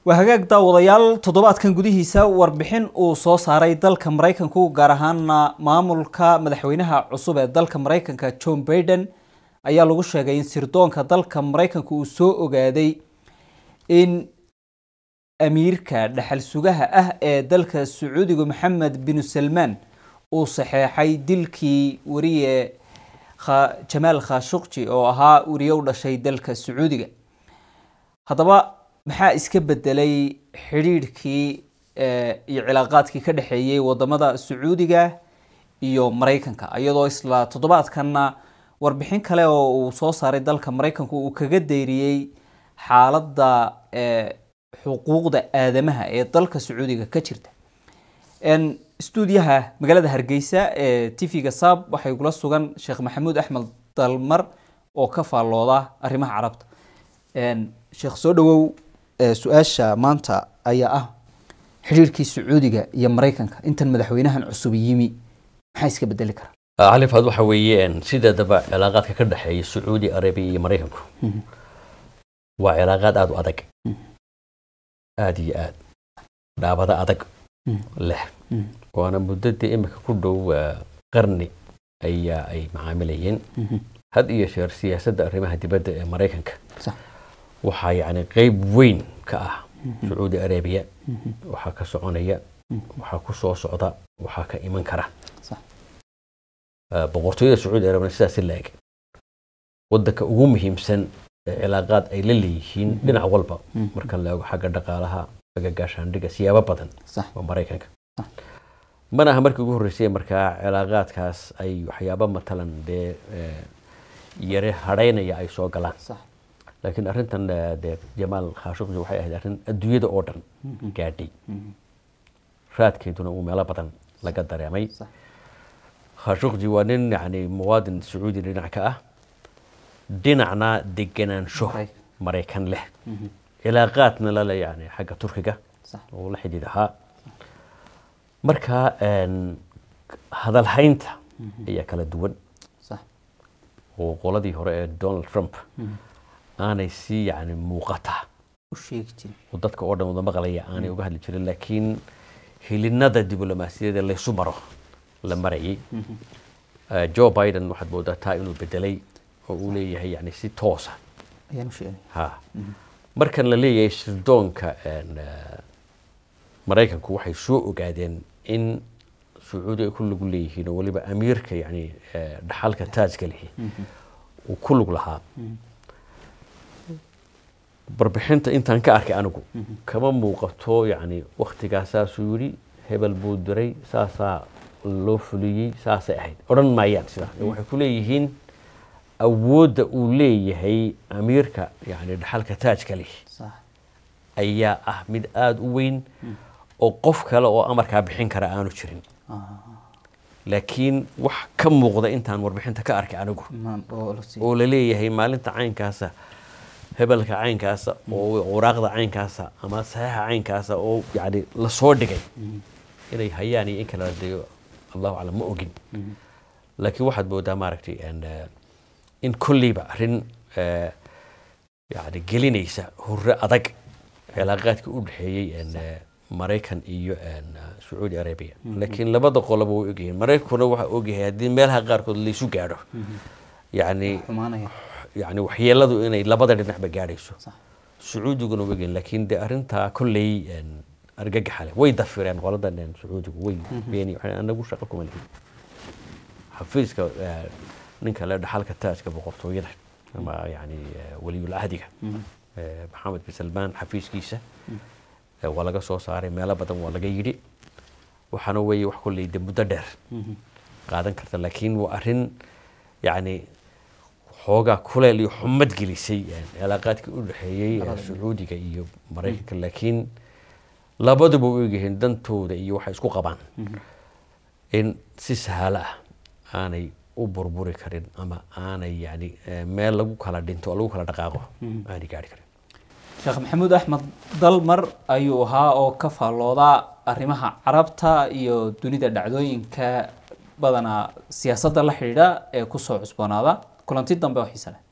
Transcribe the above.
waa hagaag daawadayaal toddobaadkan gudihiisa warbixin uu soo saaray dalka maraykanku gaar ahaana maamulka madaxweynaha cusub ee dalka maraykanka john baiden ayaa lagu sheegay in sirdoonka dalka maraykanka uu soo ogaaday in amiirka dhaxal sugaha ah ee dalka sacuudiga maxamed binu salmaan uu saxeexay dilkii wariye jamaal khashuqji oo ahaa wariye u dhashay dalka sacuudiga haddaba maxaa iska bedelay xidhiidhkii iyo cilaaqaadkii ka dhexeeyey wadamada sacuudiga iyo maraykanka iyadoo isla toddobaadkanna warbixin kale oo uu soo saaray dalka maraykanku uu kaga deyriyey xaaladda xuquuqda aadamaha ee dalka sacuudiga ka jirta stuudiyaha magaalada hargeysa ee tv-ga saab waxay kula sugan sheekh maxamuud axmed dalmar oo ka faallooda arrimaha carabta sheekh soo dhawow su-aasha maanta ayaa ah xidhiirkii sacuudiga iyo maraykanka intan madaxweynahan cusub yimi maxaa iska bedeli kara cali faad waxa weeye sideedaba cilaaqaadka ka dhexeeya sacuudi arabiya iyo maraykanku waa cilaaqaad aada u adag aada iyo aad dhaabado adag leh waana muddadii imika ku dhow qarni ayaa ay macaamilayeen had iyo sheer siyaasadda arrimaha dibadda ee maraykanka waxaa yacni qeyb weyn ka ah sacuudi arabiya waxaa ka soconaya waxaa ku soo socda waxaa ka iman kara boqortooyada sacuudi arabiya sidaasi la eg waddanka ugu muhiimsan ee cilaaqaad ay la leeyihiin dhinac walba marka la eego xagga dhaqaalaha xagga gaashaandhiga siyaabo badan waa maraykanka mana aha markii ugu horreysay markaa cilaaqaadkaas ay waxyaabo matalan dee yare hadhaynaya ay soo galaan laakiin arrintan dee jamaal khashuqji waxay ahayd arrin adduunyada oo dhan gaadhay raadkeeduna uu meelo badan laga dareemay khashuqji waa nin yani muwaadin sacuudi dhinac ka ah dhinacna deganaansho maraykan leh cilaaqaadna lale yani xagga turkiga oo la xidhiid ahaa marka hadalhaynta ayaa kala duwan oo qoladii hore ee donald trump aanay si yani muuqata oo dadka oo dhan wada maqlaya aanay uga hadli jirin laakiin hilinada diblomaasiyadeed laysu maro la marayay joe biden waxaad moodaa taa inuu bedelay oo uu leeyahay yani si toosa ha markan la leeyahay sirdoonka maraykanku waxay soo ogaadeen in sacuudi ay ku lug leeyihiin oo weliba amiirka yani dhaxalka taajka lihi uu ku lug lahaa barbixinta intaan ka arkay anigu kama muuqato yani waktigaa saasuu yidhi hebel buu diray saasaa loo fuliyey saasay ahayd odhan maayaan sidaa waxay ku leeyihiin awoodda uu leeyahay amiirka yani dhaxalka taajka lih ayaa ah mid aada u weyn oo qof kale oo amarkaa bixin kara aanu jirin laakiin wax ka muuqda intaan warbixinta ka arkay anigu oo la leeyahay maalinta caynkaasa hebelka caynkaasa oo waraaqda caynkaasa ama saxiixa caynkaasa oo yani lasoo dhigay inay hayaan iyo in kale deyo allahu aclam ma ogin laakiin waxaad moodaa maaragtay in kolleyba arrin yani gelinaysa hurre adag cilaaqaadka u dhexeeyey maraykan iyo sacuudi arabia laakiin labada qoloba way ogyihiin maraykankuna waxaa ogyahay haddii meelaha qaarkood laysu gaadho yani yani waxyeeladu inay labada dhinacba gaadhayso sacuudiguna way ogyihiin laakiin de arrintaa kolley argagaxa leh way dafireen qoladan sacuudigu way beeni anagu shaqo kuma lihin xafiiska ninka le dhaxalka taajka boqortooyada ama yani waliyul ahdiga maxamed bin salmaan xafiiskiisa waa laga soo saaray meelo badan waa laga yidhi waxaana weeye wax kolley de muddo dheer qaadan karta laakiin waa arrin yani xoogaa kuleel iyo xumad gelisay cilaaqaadkii u dhexeeyey sacuudiga iyo maraykanka laakiin labaduba u egyihiin dantooda iyo waxay isku qabaan in si sahalo ah aanay u burburi karin ama aanay yani meel lagu kala dhinto oo lagu kala dhaqaaqo aanay gaari karin sheekh maxamuud axmed dalmar ayuu ahaa oo ka faallooda arrimaha carabta iyo dunida dhacdooyinka badanaa siyaasadda la xidhiidha ee kusoo cusboonaada kulanti dambe oo xiise leh